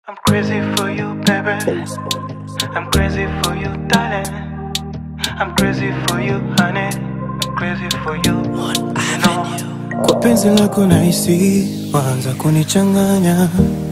I'm crazy for you, baby. I'm crazy for you, darling. I'm crazy for you, honey. I'm crazy for you. You know. Kwa penzi lako nahisi waanza kunichanganya,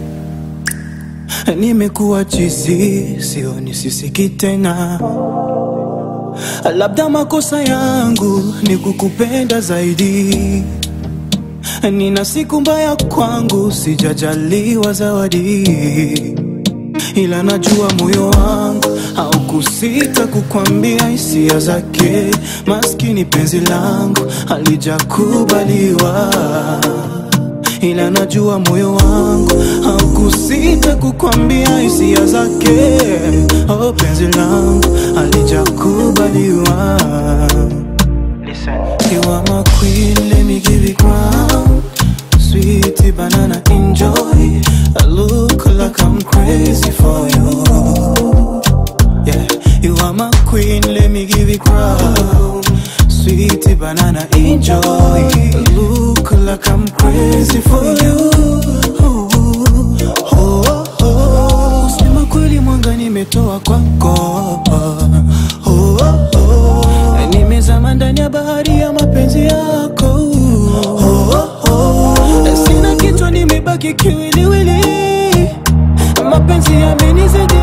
nimekuwa chizi, sioni sisiki tena. Labda makosa yangu ni kukupenda zaidi, nina siku mbaya kwangu, sijajaliwa zawadi, ila najua moyo wangu haukusita kukwambia hisia zake. Maskini penzi langu halijakubaliwa, ila najua moyo wangu haukusita kukwambia hisia zake. Oh, penzi langu halijakubaliwa. Listen. You are my queen, let me give you crown. Sweetie banana, enjoy. I look like I'm crazy for you. Yeah, you are my queen, let me give you crown. Sweetie banana, enjoy. I look like I'm crazy for you. Oh, oh, oh. Kusema kweli mwanga nimetoa kwako. Oh, oh, oh. Nimezama ndani ya bahari ya mapenzi yako. Oh, oh, oh. Sina kichwa nimebaki kiwiliwili, mapenzi yamenizidi.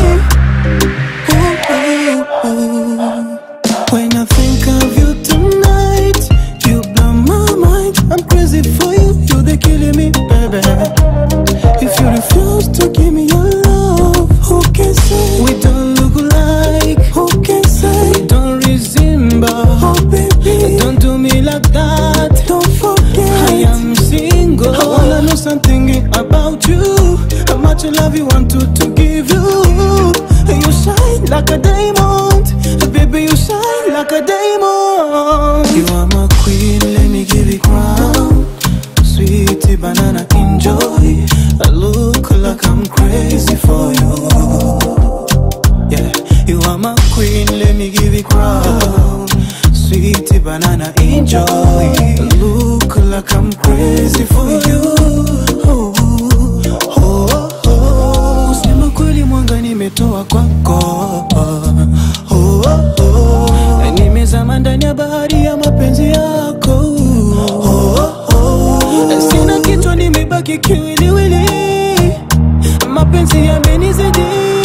Ooh, ooh, ooh. When I think of you tonight, you blow my mind. I'm crazy for you, you're the killing me, baby. If you refuse to give me your love, who can say we don't look alike? Who can say we don't resemble? Oh baby, don't do me like that. Don't forget I am single. I wanna know something about you. How much love you want to, to give you? You shine like a diamond, baby. You shine like a diamond. You are my queen, let me give you crown. Sweetie banana, enjoy. I look like I'm crazy for you. Yeah, you are my queen, let me give you crown. Sweetie banana, enjoy. I look like I'm crazy for you. Oh, oh, oh. Kusema kweli mwanga nimetoa kwako. Oh, oh, oh. Nimezama ndani ya bahari ya mapenzi yako. Oh, oh, oh. Sina kichwa nimebaki kiwiliwili, mapenzi yamenizidi.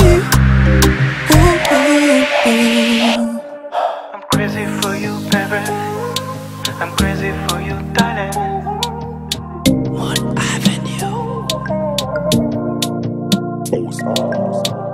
Oh, oh, oh. I'm crazy for you, baby. I'm crazy for you, darling. One Avenue.